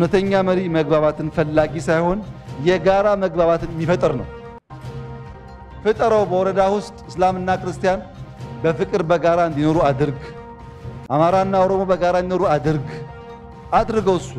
እውነተኛ መሪ መግባባትን ፈላጊ ሳይሆን የጋራ መግባባትን የሚፈጥር ነው። ፍጠረው። በወረዳ ውስጥ እስላምና ክርስቲያን በፍቅር በጋራ እንዲኖሩ አድርግ። አማራና ኦሮሞ በጋራ እንዲኖሩ አድርግ። አድርገው እሱ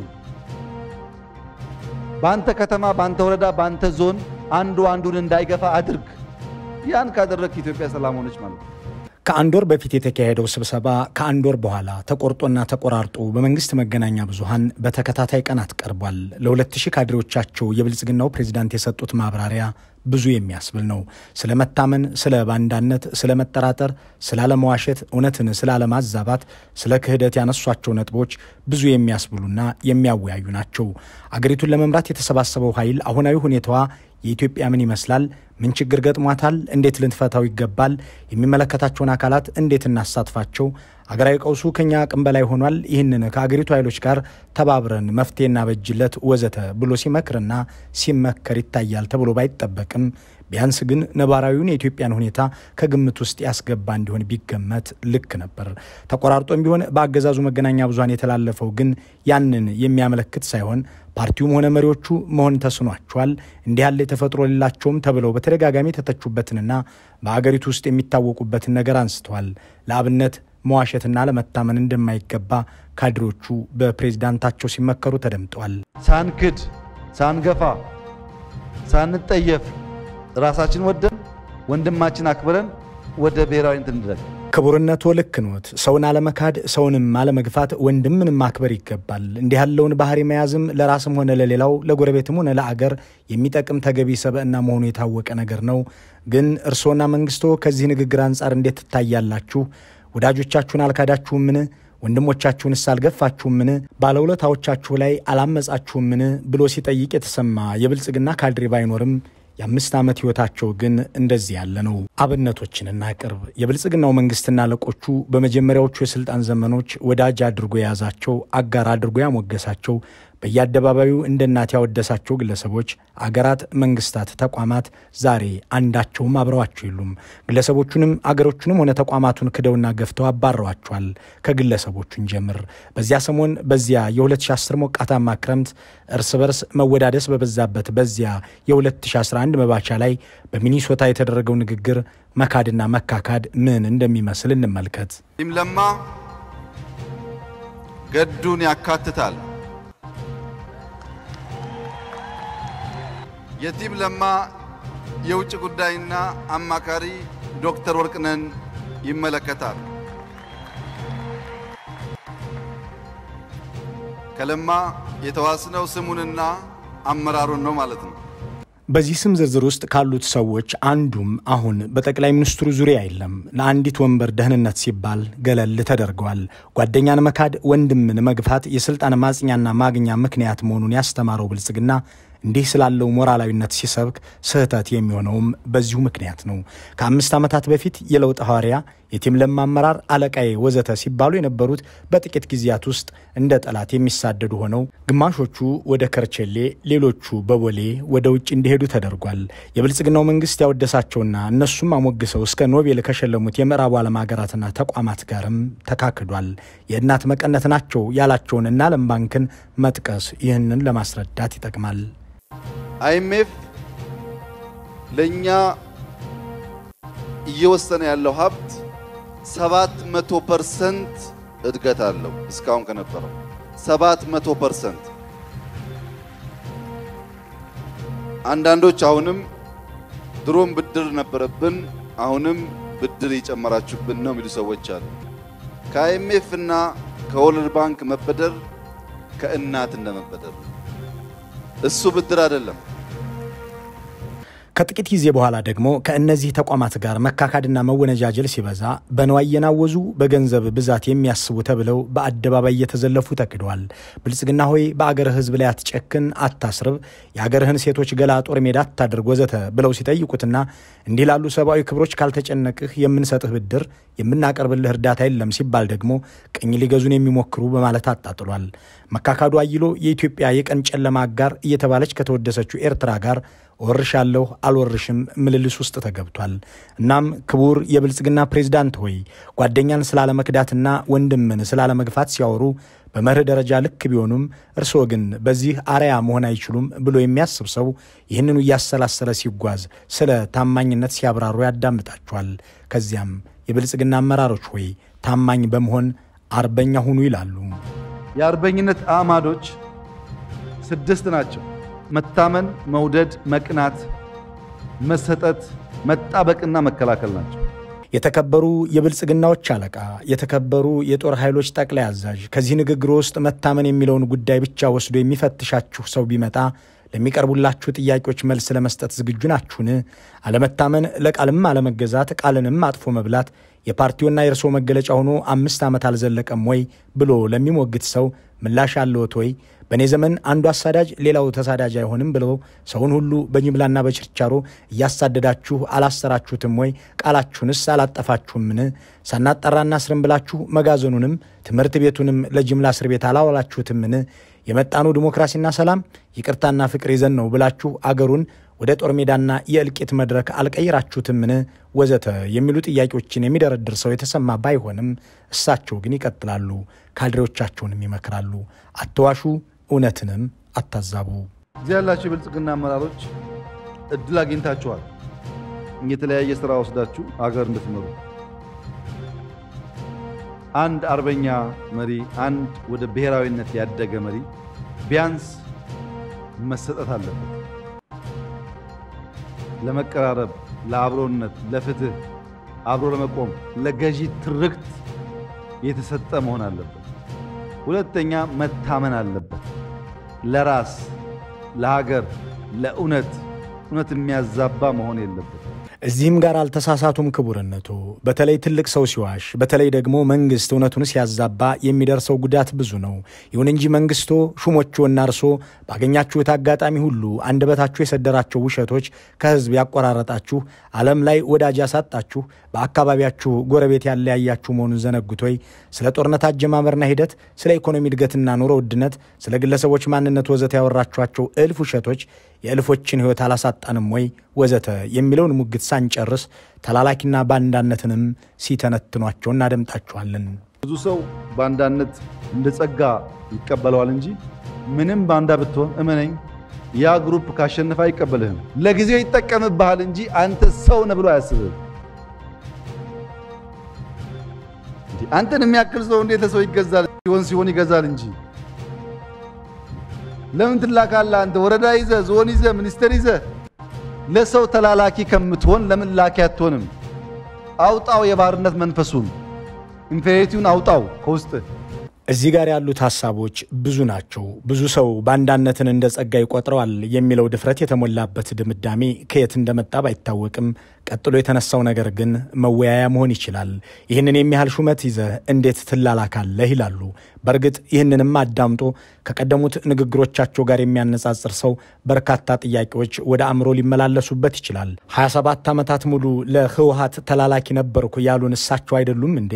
በአንተ ከተማ፣ በአንተ ወረዳ፣ በአንተ ዞን አንዱ አንዱን እንዳይገፋ አድርግ። ያን ካደረግክ ኢትዮጵያ ሰላም ሆነች ማለት ነው። ከአንድ ወር በፊት የተካሄደው ስብሰባ ከአንድ ወር በኋላ ተቆርጦና ተቆራርጦ በመንግስት መገናኛ ብዙሃን በተከታታይ ቀናት ቀርቧል። ለሁለት ሺህ ካድሬዎቻቸው የብልጽግናው ፕሬዚዳንት የሰጡት ማብራሪያ ብዙ የሚያስብል ነው። ስለ መታመን፣ ስለ ባንዳነት፣ ስለ መጠራጠር፣ ስለ አለመዋሸት፣ እውነትን ስለ አለማዛባት፣ ስለ ክህደት ያነሷቸው ነጥቦች ብዙ የሚያስብሉና የሚያወያዩ ናቸው። አገሪቱን ለመምራት የተሰባሰበው ኃይል አሁናዊ ሁኔታዋ የኢትዮጵያ ምን ይመስላል? ምን ችግር ገጥሟታል? እንዴት ልንፈታው ይገባል? የሚመለከታቸውን አካላት እንዴት እናሳትፋቸው? አገራዊ ቀውሱ ከኛ አቅም በላይ ሆኗል። ይህንን ከአገሪቱ ኃይሎች ጋር ተባብረን መፍትሄ እናበጅለት ወዘተ ብሎ ሲመክርና ሲመከር ይታያል ተብሎ ባይጠበቅም ቢያንስ ግን ነባራዊውን የኢትዮጵያን ሁኔታ ከግምት ውስጥ ያስገባ እንዲሆን ቢገመት ልክ ነበር። ተቆራርጦም ቢሆን በአገዛዙ መገናኛ ብዙሃን የተላለፈው ግን ያንን የሚያመለክት ሳይሆን ፓርቲውም ሆነ መሪዎቹ መሆን ተስኗቸዋል፣ እንዲህ ያለ የተፈጥሮ ሌላቸውም ተብለው በተደጋጋሚ የተተቹበትንና በአገሪቱ ውስጥ የሚታወቁበትን ነገር አንስተዋል። ለአብነት መዋሸትና ለመታመን እንደማይገባ ካድሬዎቹ በፕሬዝዳንታቸው ሲመከሩ ተደምጠዋል። ሳንክድ፣ ሳንገፋ፣ ሳንጠየፍ ራሳችን ወደን ወንድማችን አክብረን ወደ ብሔራዊ እንትን እንድረግ ክቡርነቶ ልክ ኖት። ሰውን አለመካድ፣ ሰውንም አለመግፋት፣ ወንድምንም ማክበር ይገባል። እንዲህ ያለውን ባህሪ መያዝም ለራስም ሆነ ለሌላው ለጎረቤትም ሆነ ለአገር የሚጠቅም ተገቢ ሰብዕና መሆኑ የታወቀ ነገር ነው። ግን እርስዎና መንግስቶ ከዚህ ንግግር አንጻር እንዴት ትታያላችሁ? ወዳጆቻችሁን አልካዳችሁምን? ወንድሞቻችሁንስ አልገፋችሁምን? ባለውለታዎቻችሁ ላይ አላመጻችሁምን? ብሎ ሲጠይቅ የተሰማ የብልጽግና ካድሬ ባይኖርም የአምስት ዓመት ሕይወታቸው ግን እንደዚህ ያለ ነው። አብነቶችን እናቅርብ። የብልጽግናው መንግስትና አለቆቹ በመጀመሪያዎቹ የሥልጣን ዘመኖች ወዳጅ አድርጎ የያዛቸው፣ አጋር አድርጎ ያሞገሳቸው፣ በየአደባባዩ እንደ እናት ያወደሳቸው ግለሰቦች፣ አገራት፣ መንግስታት፣ ተቋማት ዛሬ አንዳቸውም አብረዋቸው የሉም። ግለሰቦቹንም አገሮቹንም ሆነ ተቋማቱን ክደውና ገፍተው አባረዋቸዋል። ከግለሰቦቹን ጀምር። በዚያ ሰሞን በዚያ የ2010 ሞቃታማ ክረምት እርስ በርስ መወዳደስ በበዛበት በዚያ የ2011 መባቻ ላይ በሚኒሶታ የተደረገው ንግግር መካድና መካካድ ምን እንደሚመስል እንመልከት። ቲም ለማ ገዱን ያካትታል። የቲም ለማ የውጭ ጉዳይና አማካሪ ዶክተር ወርቅነህን ይመለከታል። ከለማ የተዋስነው ስሙንና አመራሩን ነው ማለት ነው። በዚህ ስም ዝርዝር ውስጥ ካሉት ሰዎች አንዱም አሁን በጠቅላይ ሚኒስትሩ ዙሪያ የለም። ለአንዲት ወንበር ደህንነት ሲባል ገለል ተደርገዋል። ጓደኛን መካድ፣ ወንድምን መግፋት የስልጣን ማጽኛና ማግኛ ምክንያት መሆኑን ያስተማረው ብልጽግና እንዲህ ስላለው ሞራላዊነት ሲሰብክ ስህተት የሚሆነውም በዚሁ ምክንያት ነው። ከአምስት ዓመታት በፊት የለውጥ ሐዋርያ የቲም ለማ አመራር አለቃዬ ወዘተ ሲባሉ የነበሩት በጥቂት ጊዜያት ውስጥ እንደ ጠላት የሚሳደዱ ሆነው ግማሾቹ ወደ ከርቸሌ፣ ሌሎቹ በቦሌ ወደ ውጭ እንዲሄዱ ተደርጓል። የብልጽግናው መንግስት ያወደሳቸውና እነሱም አሞግሰው እስከ ኖቤል ከሸለሙት የምዕራቡ ዓለም ሀገራትና ተቋማት ጋርም ተካክዷል። የእናት መቀነት ናቸው ያላቸውን እና ዓለም ባንክን መጥቀስ ይህንን ለማስረዳት ይጠቅማል። አይኤምኤፍ ለእኛ እየወሰነ ያለው ሀብት ሰባት መቶ ፐርሰንት እድገት አለው። እስካሁን ከነበረው ሰባት መቶ ፐርሰንት። አንዳንዶች አሁንም ድሮም ብድር ነበረብን አሁንም ብድር እየጨመራችሁብን ነው የሚሉ ሰዎች አሉ። ከአይኤምኤፍ እና ከወርልድ ባንክ መበደር ከእናት እንደመበደር እሱ ብድር አይደለም። ከጥቂት ጊዜ በኋላ ደግሞ ከእነዚህ ተቋማት ጋር መካካድና መወነጃጀል ሲበዛ በነዋይ የናወዙ በገንዘብ ብዛት የሚያስቡ ተብለው በአደባባይ እየተዘለፉ ተክደዋል። ብልጽግና ሆይ በአገርህ ሕዝብ ላይ አትጨክን፣ አታስርብ፣ የአገርህን ሴቶች ገላ ጦር ሜዳ አታድርግ ወዘተ ብለው ሲጠይቁትና እንዲህ ላሉ ሰብአዊ ክብሮች ካልተጨነቅህ የምንሰጥህ ብድር የምናቀርብልህ እርዳታ የለም ሲባል ደግሞ ቅኝ ሊገዙን የሚሞክሩ በማለት አጣጥሏል። መካካዱ አይሎ የኢትዮጵያ የቀን ጨለማ አጋር እየተባለች ከተወደሰችው ኤርትራ ጋር ወርሻለሁ አልወርሽም ምልልስ ውስጥ ተገብቷል። እናም ክቡር የብልጽግና ፕሬዝዳንት ሆይ ጓደኛን ስላለመክዳትና ወንድምን ስላለመግፋት ሲያወሩ በመርህ ደረጃ ልክ ቢሆኑም እርስዎ ግን በዚህ አርያ መሆን አይችሉም ብሎ የሚያስብ ሰው ይህንኑ እያሰላሰለ ሲጓዝ ስለ ታማኝነት ሲያብራሩ ያዳምጣቸዋል። ከዚያም የብልጽግና አመራሮች ሆይ ታማኝ በመሆን አርበኛ ሁኑ ይላሉ። የአርበኝነት አዕማዶች ስድስት ናቸው። መታመን፣ መውደድ፣ መቅናት፣ መሰጠት፣ መጣበቅና መከላከል ናቸው። የተከበሩ የብልጽግናዎች አለቃ፣ የተከበሩ የጦር ኃይሎች ጠቅላይ አዛዥ፣ ከዚህ ንግግር ውስጥ መታመን የሚለውን ጉዳይ ብቻ ወስዶ የሚፈትሻችሁ ሰው ቢመጣ ለሚቀርቡላችሁ ጥያቄዎች መልስ ለመስጠት ዝግጁ ናችሁን? አለመታመን፣ ለቃልም አለመገዛት፣ ቃልንም አጥፎ መብላት የፓርቲውና የእርስዎ መገለጫ ሆኖ አምስት ዓመት አልዘለቀም ወይ ብሎ ለሚሞግት ሰው ምላሽ አለዎት ወይ? በእኔ ዘመን አንዱ አሳዳጅ ሌላው ተሳዳጅ አይሆንም ብለው ሰውን ሁሉ በጅምላና በችርቻሮ እያሳደዳችሁ አላሰራችሁትም ወይ? ቃላችሁንስ አላጠፋችሁምን? ሳናጠራ እናስርም ብላችሁ መጋዘኑንም ትምህርት ቤቱንም ለጅምላ እስር ቤት አላዋላችሁትምን? የመጣኑ ዲሞክራሲና ሰላም ይቅርታና ፍቅር ይዘን ነው ብላችሁ አገሩን ወደ ጦር ሜዳና የእልቂት መድረክ አልቀይራችሁትምን? ወዘተ የሚሉ ጥያቄዎችን የሚደረድር ሰው የተሰማ ባይሆንም እሳቸው ግን ይቀጥላሉ። ካድሬዎቻቸውንም ይመክራሉ። አትዋሹ፣ እውነትንም አታዛቡ። እዚህ ያላችሁ የብልጽግና አመራሮች እድል አግኝታችኋል። የተለያየ ስራ ወስዳችሁ አገር እንድትመሩ አንድ አርበኛ መሪ፣ አንድ ወደ ብሔራዊነት ያደገ መሪ ቢያንስ መሰጠት አለበት። ለመቀራረብ፣ ለአብሮነት፣ ለፍትህ፣ አብሮ ለመቆም፣ ለገዢ ትርክት የተሰጠ መሆን አለበት። ሁለተኛ መታመን አለበት። ለራስ ለሀገር፣ ለእውነት እውነት የሚያዛባ መሆን የለበት። እዚህም ጋር አልተሳሳቱም ክቡርነቱ። በተለይ ትልቅ ሰው ሲዋሽ፣ በተለይ ደግሞ መንግስት እውነቱን ሲያዛባ የሚደርሰው ጉዳት ብዙ ነው። ይሁን እንጂ መንግስቶ ሹሞችዎና እርሶ ባገኛችሁት አጋጣሚ ሁሉ አንደበታችሁ የሰደራቸው ውሸቶች ከህዝብ ያቆራረጣችሁ፣ ዓለም ላይ ወዳጅ ያሳጣችሁ፣ በአካባቢያችሁ ጎረቤት ያለያያችሁ መሆኑን ዘነጉቶይ ስለ ጦርነት አጀማመርና ሂደት፣ ስለ ኢኮኖሚ እድገትና ኑሮ ውድነት፣ ስለ ግለሰቦች ማንነት ወዘተ ያወራችኋቸው እልፍ ውሸቶች የእልፎችን ህይወት አላሳጣንም ወይ ወዘተ የሚለውን ሙግት ሳንጨርስ ተላላኪና ባንዳነትንም ሲተነትኗቸው እናደምጣችኋለን። ብዙ ሰው ባንዳነት እንደ ጸጋ ይቀበለዋል እንጂ ምንም ባንዳ ብትሆን እመነኝ፣ ያ ግሩፕ ካሸነፈ አይቀበልህም። ለጊዜው ይጠቀምብሃል እንጂ አንተ ሰው ነህ ብሎ አያስብህም። አንተን የሚያክል ሰው እንዴት ሰው ይገዛል? ሲሆን ሲሆን ይገዛል እንጂ ለምን ትላካለህ? አንተ ወረዳ ይዘህ ዞን ይዘህ ሚኒስቴር ይዘህ ለሰው ተላላኪ ከምትሆን ለምን ላኪ አትሆንም? አውጣው የባርነት መንፈሱን ኢንፌሪቲውን አውጣው ከውስጥ። እዚህ ጋር ያሉት ሀሳቦች ብዙ ናቸው። ብዙ ሰው ባንዳነትን እንደ ጸጋ ይቆጥረዋል የሚለው ድፍረት የተሞላበት ድምዳሜ ከየት እንደመጣ ባይታወቅም ቀጥሎ የተነሳው ነገር ግን መወያያ መሆን ይችላል። ይህንን የሚያህል ሹመት ይዘህ እንዴት ትላላካለህ ይላሉ። በእርግጥ ይህንንም አዳምጦ ከቀደሙት ንግግሮቻቸው ጋር የሚያነጻጽር ሰው በርካታ ጥያቄዎች ወደ አእምሮ ሊመላለሱበት ይችላል። 27 ዓመታት ሙሉ ለህወሀት ተላላኪ ነበርኩ ያሉን እሳቸው አይደሉም እንዴ?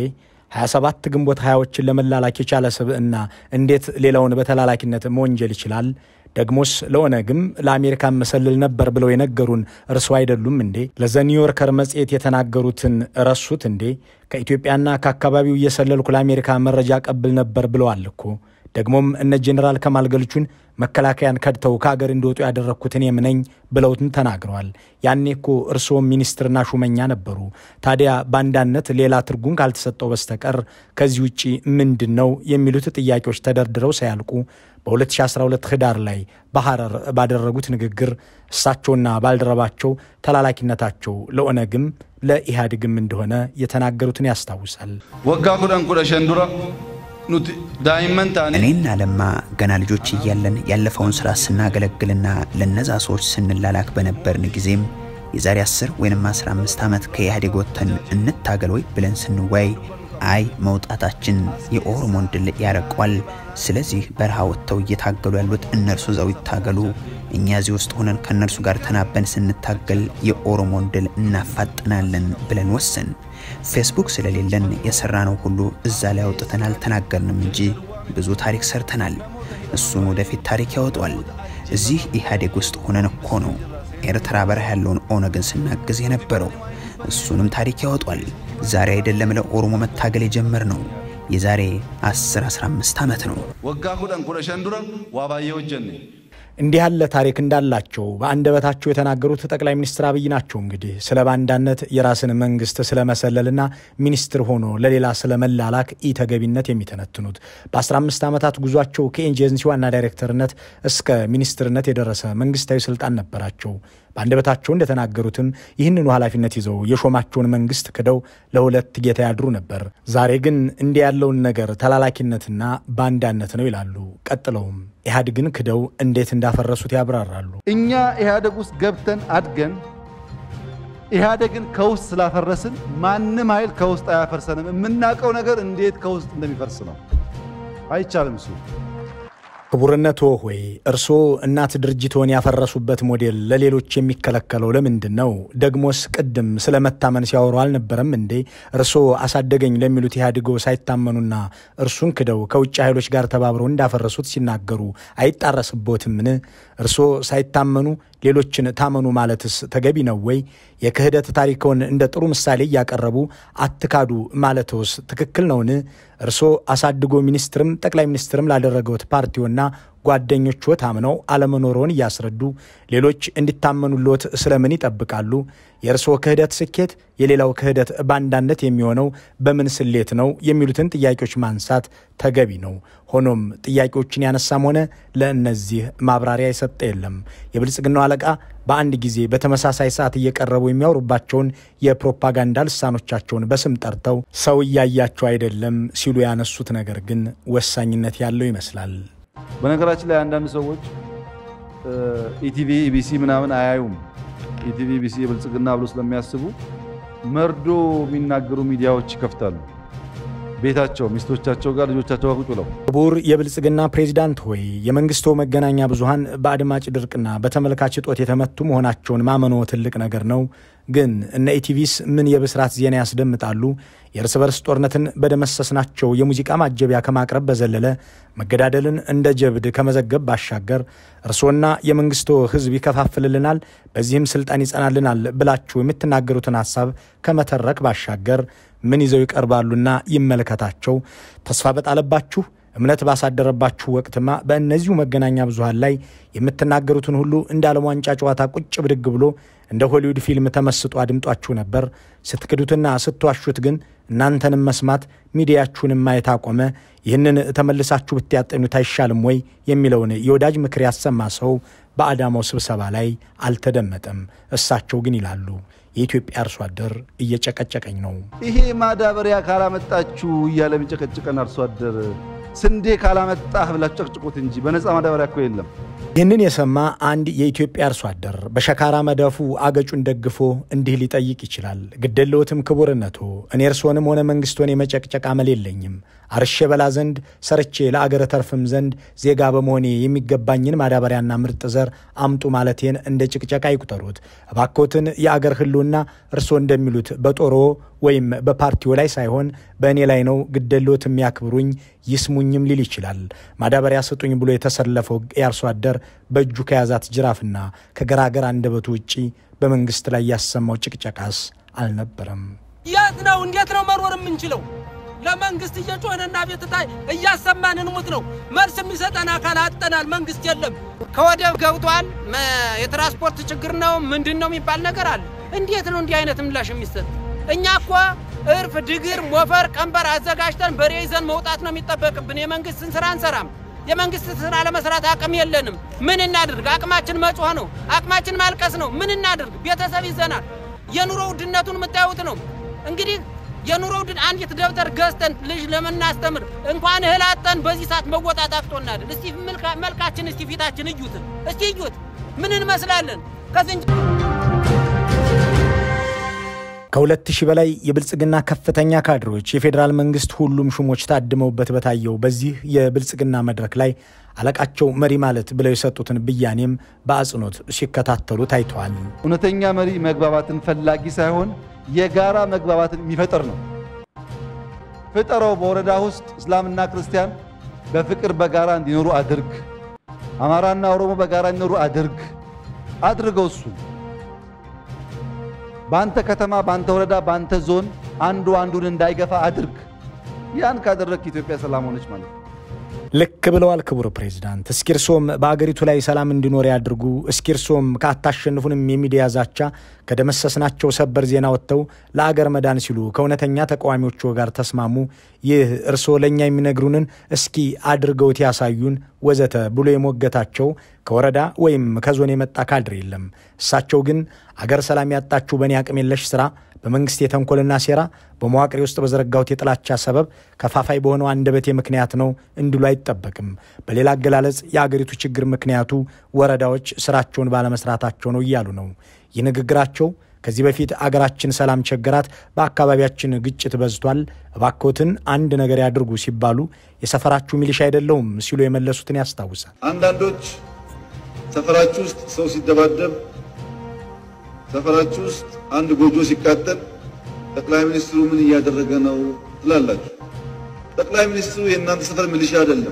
27 ግንቦት ሀያዎችን ለመላላክ የቻለ ስብዕና እንዴት ሌላውን በተላላኪነት መወንጀል ይችላል? ደግሞስ ለኦነግም ለአሜሪካ መሰልል ነበር ብለው የነገሩን እርሱ አይደሉም እንዴ? ለዘ ኒውዮርከር መጽሔት የተናገሩትን ረሱት እንዴ? ከኢትዮጵያና ከአካባቢው እየሰለልኩ ለአሜሪካ መረጃ ቀብል ነበር ብለዋል እኮ። ደግሞም እነ ጄኔራል ከማል ገልቹን መከላከያን ከድተው ከአገር እንዲወጡ ያደረግኩት እኔም ነኝ ብለውትን ተናግረዋል። ያኔ እኮ እርስዎም ሚኒስትርና ሹመኛ ነበሩ። ታዲያ ባንዳነት ሌላ ትርጉም ካልተሰጠው በስተቀር ከዚህ ውጭ ምንድን ነው የሚሉት ጥያቄዎች ተደርድረው ሳያልቁ በ2012 ህዳር ላይ በሐረር ባደረጉት ንግግር እሳቸውና ባልደረባቸው ተላላኪነታቸው ለኦነግም ለኢህአዴግም እንደሆነ የተናገሩትን ያስታውሳል። ወጋ ኩደን ኩደ ሸንዱራ ኑቲ ዳይመን ታኔ እኔና ለማ ገና ልጆች እያለን ያለፈውን ስራ ስናገለግልና ለነዛ ሰዎች ስንላላክ በነበርን ጊዜም የዛሬ 10 ወይም 15 ዓመት ከኢህአዴግ ወጥተን እንታገል ወይ ብለን ስንወያይ አይ መውጣታችን የኦሮሞን ድል ያረቋል፣ ስለዚህ በረሃ ወጥተው እየታገሉ ያሉት እነርሱ እዛው ይታገሉ፣ እኛ እዚህ ውስጥ ሆነን ከእነርሱ ጋር ተናበን ስንታገል የኦሮሞን ድል እናፋጥናለን ብለን ወሰን። ፌስቡክ ስለሌለን የሰራነው ሁሉ እዛ ላይ አውጥተን አልተናገርንም እንጂ ብዙ ታሪክ ሰርተናል። እሱን ወደፊት ታሪክ ያወጧል። እዚህ ኢህአዴግ ውስጥ ሆነን እኮ ነው ኤርትራ በረሃ ያለውን ኦነግን ስናግዝ የነበረው። እሱንም ታሪክ ያወጧል። ዛሬ አይደለም ለኦሮሞ መታገል የጀመር ነው። የዛሬ 10-15 ዓመት ነው። ወጋ ኩደን ኩደ ሸን ዱረ ዋባየ ወጀኔ እንዲህ ያለ ታሪክ እንዳላቸው በአንደበታቸው የተናገሩት ጠቅላይ ሚኒስትር አብይ ናቸው። እንግዲህ ስለ ባንዳነት የራስን መንግስት ስለመሰለልና ሚኒስትር ሆኖ ለሌላ ስለመላላክ ኢተገቢነት የሚተነትኑት በ15 ዓመታት ጉዟቸው ከኤጀንሲ ዋና ዳይሬክተርነት እስከ ሚኒስትርነት የደረሰ መንግስታዊ ስልጣን ነበራቸው። በአንደበታቸው እንደተናገሩትም ይህንኑ ኃላፊነት ይዘው የሾማቸውን መንግስት ክደው ለሁለት ጌታ ያድሩ ነበር። ዛሬ ግን እንዲህ ያለውን ነገር ተላላኪነትና ባንዳነት ነው ይላሉ። ቀጥለውም ኢህአዴግን ክደው እንዴት እንዳፈረሱት ያብራራሉ። እኛ ኢህአደግ ውስጥ ገብተን አድገን ኢህአደግን ከውስጥ ስላፈረስን ማንም ኃይል ከውስጥ አያፈርሰንም። የምናውቀው ነገር እንዴት ከውስጥ እንደሚፈርስ ነው። አይቻልም እሱ ክቡርነቶ ሆይ እርስዎ እናት ድርጅቶን ያፈረሱበት ሞዴል ለሌሎች የሚከለከለው ለምንድን ነው? ደግሞስ ቅድም ስለ መታመን ሲያወሩ አልነበረም እንዴ? እርስዎ አሳደገኝ ለሚሉት ኢህአዴጎ ሳይታመኑና እርሱን ክደው ከውጭ ኃይሎች ጋር ተባብረው እንዳፈረሱት ሲናገሩ አይጣረስቦትምን? እርስዎ ሳይታመኑ ሌሎችን ታመኑ ማለትስ ተገቢ ነው ወይ? የክህደት ታሪክዎን እንደ ጥሩ ምሳሌ እያቀረቡ አትካዱ ማለትዎስ ትክክል ነውን? እርስዎ አሳድጎ ሚኒስትርም ጠቅላይ ሚኒስትርም ላደረገውት ፓርቲዎና ጓደኞቹ ታምነው አለመኖሮን እያስረዱ ሌሎች እንዲታመኑልዎት ስለምን ይጠብቃሉ? የእርስዎ ክህደት ስኬት፣ የሌላው ክህደት ባንዳነት የሚሆነው በምን ስሌት ነው? የሚሉትን ጥያቄዎች ማንሳት ተገቢ ነው። ሆኖም ጥያቄዎችን ያነሳም ሆነ ለእነዚህ ማብራሪያ የሰጠ የለም። የብልጽግናው አለቃ በአንድ ጊዜ በተመሳሳይ ሰዓት እየቀረቡ የሚያወሩባቸውን የፕሮፓጋንዳ ልሳኖቻቸውን በስም ጠርተው ሰው እያያቸው አይደለም ሲሉ ያነሱት ነገር ግን ወሳኝነት ያለው ይመስላል። በነገራችን ላይ አንዳንድ ሰዎች ኢቲቪ ኢቢሲ ምናምን አያዩም። ኢቲቪ ኢቢሲ የብልጽግና ብሎ ስለሚያስቡ መርዶ የሚናገሩ ሚዲያዎች ይከፍታሉ። ቤታቸው ሚስቶቻቸው ጋር ልጆቻቸው ጋር ቁጭ ብለው ክቡር የብልጽግና ፕሬዚዳንት ሆይ የመንግስቶ መገናኛ ብዙሃን በአድማጭ ድርቅና በተመልካች እጦት የተመቱ መሆናቸውን ማመኖ ትልቅ ነገር ነው። ግን እነ ኢቲቪስ ምን የብስራት ዜና ያስደምጣሉ? የእርስ በርስ ጦርነትን በደመሰስናቸው የሙዚቃ ማጀቢያ ከማቅረብ በዘለለ መገዳደልን እንደ ጀብድ ከመዘገብ ባሻገር እርስዎና የመንግስቶ ሕዝብ ይከፋፍልልናል፣ በዚህም ስልጣን ይጸናልናል ብላችሁ የምትናገሩትን ሀሳብ ከመተረክ ባሻገር ምን ይዘው ይቀርባሉና ይመለከታቸው። ተስፋ በጣለባችሁ እምነት ባሳደረባችሁ ወቅትማ በእነዚሁ መገናኛ ብዙሃን ላይ የምትናገሩትን ሁሉ እንደ ዓለም ዋንጫ ጨዋታ ቁጭ ብድግ ብሎ እንደ ሆሊውድ ፊልም ተመስጦ አድምጧችሁ ነበር። ስትክዱትና ስትዋሹት ግን እናንተንም መስማት ሚዲያችሁንም ማየት አቆመ። ይህንን ተመልሳችሁ ብትያጠኑት አይሻልም ወይ የሚለውን የወዳጅ ምክር ያሰማ ሰው በአዳማው ስብሰባ ላይ አልተደመጠም። እሳቸው ግን ይላሉ የኢትዮጵያ አርሶ አደር እየጨቀጨቀኝ ነው። ይሄ ማዳበሪያ ካላመጣችሁ እያለ የሚጨቀጭቀን አርሶ አደር ስንዴ ካላመጣህ ብላችሁ ጨቅጭቁት እንጂ በነፃ ማዳበሪያ እኮ የለም። ይህንን የሰማ አንድ የኢትዮጵያ አርሶ አደር በሸካራ መዳፉ አገጩን ደግፎ እንዲህ ሊጠይቅ ይችላል። ግደለዎትም ክቡርነቶ፣ እኔ እርስዎንም ሆነ መንግስቶን የመጨቅጨቅ አመል የለኝም። አርሼ በላ ዘንድ ሰርቼ ለአገር ተርፍም ዘንድ ዜጋ በመሆኔ የሚገባኝን ማዳበሪያና ምርጥ ዘር አምጡ ማለቴን እንደ ጭቅጨቃ ይቁጠሩት። እባኮትን የአገር ህልውና እርስዎ እንደሚሉት በጦሮ ወይም በፓርቲው ላይ ሳይሆን በእኔ ላይ ነው። ግደሎት የሚያክብሩኝ ይስሙኝም ሊል ይችላል። ማዳበሪያ ስጡኝ ብሎ የተሰለፈው የአርሶ አደር በእጁ ከያዛት ጅራፍና ከገራገር አንደበቱ ውጪ በመንግስት ላይ ያሰማው ጭቅጨቃስ አልነበረም። የት ነው? እንዴት ነው መኖር የምንችለው? ለመንግስት እየጮህንና ቤትታ እያሰማን እንሙት ነው። መልስ የሚሰጠን አካል አጠናል። መንግስት የለም። ከወደብ ገብቷል። የትራንስፖርት ችግር ነው ምንድን ነው የሚባል ነገር አለ። እንዴት ነው እንዲህ አይነት ምላሽ የሚሰጥ? እኛ እኮ እርፍ፣ ድግር፣ ሞፈር፣ ቀንበር አዘጋጅተን በሬ ይዘን መውጣት ነው የሚጠበቅብን። የመንግስትን ስራ አንሰራም። የመንግስት ስራ ለመስራት አቅም የለንም። ምን እናድርግ? አቅማችን መጮህ ነው። አቅማችን ማልቀስ ነው። ምን እናድርግ? ቤተሰብ ይዘናል። የኑሮ ውድነቱን የምታዩት ነው እንግዲህ የኑሮ ውድን አንዲት ደብተር ገዝተን ልጅ ለምናስተምር እንኳን እህል አጠን በዚህ ሰዓት መወጣት አቅቶናል። እስቲ መልካችን እስቲ ፊታችን እዩት፣ እስቲ እዩት፣ ምን እንመስላለን? ከዝንጅ ከሁለት ሺህ በላይ የብልጽግና ከፍተኛ ካድሬዎች የፌዴራል መንግስት ሁሉም ሹሞች ታድመውበት በታየው በዚህ የብልጽግና መድረክ ላይ አለቃቸው መሪ ማለት ብለው የሰጡትን ብያኔም በአጽንኦት ሲከታተሉ ታይተዋል። እውነተኛ መሪ መግባባትን ፈላጊ ሳይሆን የጋራ መግባባትን የሚፈጥር ነው። ፍጠረው። በወረዳ ውስጥ እስላምና ክርስቲያን በፍቅር በጋራ እንዲኖሩ አድርግ። አማራና ኦሮሞ በጋራ እንዲኖሩ አድርግ። አድርገው እሱ በአንተ ከተማ፣ በአንተ ወረዳ፣ በአንተ ዞን አንዱ አንዱን እንዳይገፋ አድርግ። ያን ካደረግክ ኢትዮጵያ ሰላም ሆነች ማለት ነው። ልክ ብለዋል ክቡር ፕሬዚዳንት። እስኪ እርሶም በአገሪቱ ላይ ሰላም እንዲኖር ያድርጉ። እስኪ እርሶም ከአታሸንፉንም የሚዲያ ዛቻ ከደመሰስናቸው ሰበር ዜና ወጥተው ለአገር መዳን ሲሉ ከእውነተኛ ተቃዋሚዎቹ ጋር ተስማሙ። ይህ እርሶ ለእኛ የሚነግሩንን እስኪ አድርገውት ያሳዩን ወዘተ ብሎ የሞገታቸው ከወረዳ ወይም ከዞን የመጣ ካድር የለም። እሳቸው ግን አገር ሰላም ያጣችው በእኔ አቅም የለሽ ስራ በመንግስት የተንኮልና ሴራ በመዋቅሬ ውስጥ በዘረጋሁት የጥላቻ ሰበብ ከፋፋይ በሆነው አንደበቴ ምክንያት ነው እንዲሉ አይጠበቅም። በሌላ አገላለጽ የአገሪቱ ችግር ምክንያቱ ወረዳዎች ስራቸውን ባለመስራታቸው ነው እያሉ ነው። ይህ ንግግራቸው ከዚህ በፊት አገራችን ሰላም ቸገራት፣ በአካባቢያችን ግጭት በዝቷል፣ እባክዎትን አንድ ነገር ያድርጉ ሲባሉ የሰፈራችሁ ሚሊሻ አይደለሁም ሲሉ የመለሱትን ያስታውሳል። አንዳንዶች ሰፈራችሁ ውስጥ ሰው ሲደባደብ፣ ሰፈራችሁ ውስጥ አንድ ጎጆ ሲቃጠል ጠቅላይ ሚኒስትሩ ምን እያደረገ ነው ትላላችሁ። ጠቅላይ ሚኒስትሩ የእናንተ ሰፈር ሚሊሻ አይደለም።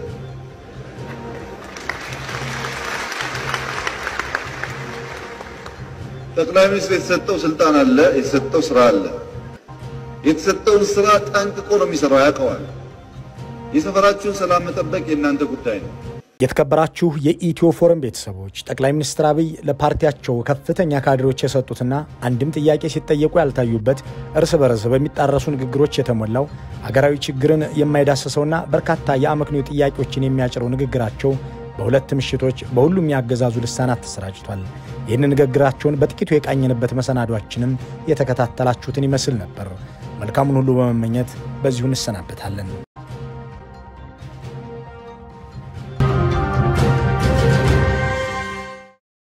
ጠቅላይ ሚኒስትሩ የተሰጠው ስልጣን አለ፣ የተሰጠው ስራ አለ። የተሰጠውን ስራ ጠንቅቆ ነው የሚሰራው፣ ያውቀዋል። የሰፈራችሁን ሰላም መጠበቅ የእናንተ ጉዳይ ነው። የተከበራችሁ የኢትዮ ፎረም ቤተሰቦች ጠቅላይ ሚኒስትር አብይ ለፓርቲያቸው ከፍተኛ ካድሬዎች የሰጡትና አንድም ጥያቄ ሲጠየቁ ያልታዩበት እርስ በርስ በሚጣረሱ ንግግሮች የተሞላው አገራዊ ችግርን የማይዳስሰውና በርካታ የአመክንዮ ጥያቄዎችን የሚያጭረው ንግግራቸው በሁለት ምሽቶች በሁሉም ያገዛዙ ልሳናት ተሰራጭቷል። ይህን ንግግራቸውን በጥቂቱ የቃኘንበት መሰናዷችንም የተከታተላችሁትን ይመስል ነበር። መልካሙን ሁሉ በመመኘት በዚሁ እንሰናበታለን።